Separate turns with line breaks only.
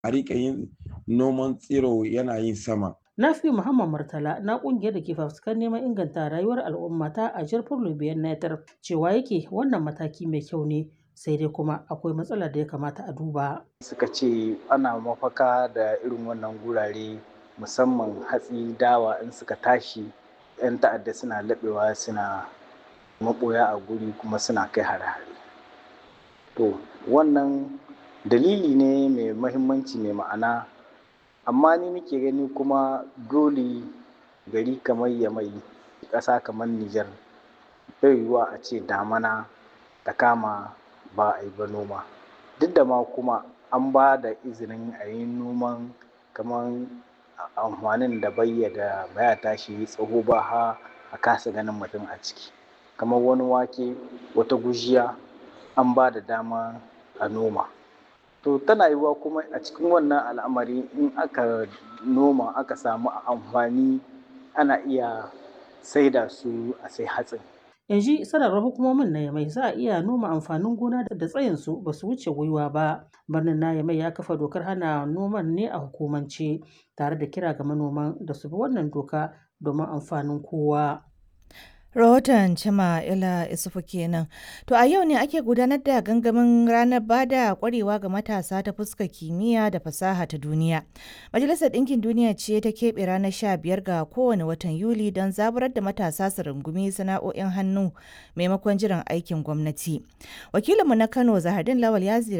a riƙa yin noman tsiro yana yin sama.
Nafi Muhammad Murtala na kungiyar da ke fafutukar neman inganta rayuwar al'umma ta a Jar Lubiyan Netar cewa yake wannan mataki mai kyau ne sai dai kuma akwai matsalar da ya kamata a duba.
Suka ce ana mafaka da irin wannan gurare musamman hatsi dawa in suka tashi 'yan ta'adda suna laɓewa suna maɓoya a guri kuma suna kai hare-hare. To wannan dalili ne mai mahimmanci mai ma'ana amma ni nake gani kuma dole gari kamar yamai ƙasa kamar Nijar bai yiwuwa a ce damana ta kama ba a yi ba noma duk da ma kuma an ba da izinin a yi noman kamar amfanin da bayya da baya tashi tsaho ba ha a kasa ganin mutum a ciki kamar wani wake wata gujiya an ba da dama a noma to tana yiwuwa kuma a cikin wannan al'amari in aka noma aka samu amfani ana iya saida su a sai hatsin
yanzu sanarwar hukumomin na yamai za a iya noma amfanin gona da tsayinsu ba su wuce gwiwa ba birnin na yamai ya kafa dokar hana noman ne a hukumance tare da kira ga manoman da su bi wannan doka domin amfanin kowa
rahoton cima ila isufu kenan to a yau ne ake gudanar da gangamin ranar bada kwarewa ga matasa ta fuskar kimiyya da fasaha ta duniya majalisar ɗinkin duniya ce ta keɓe ranar 15 ga kowane watan yuli don zaburar da matasa su rungumi sana'o'in hannu maimakon jiran aikin gwamnati wakilinmu na kano zahardin lawal ya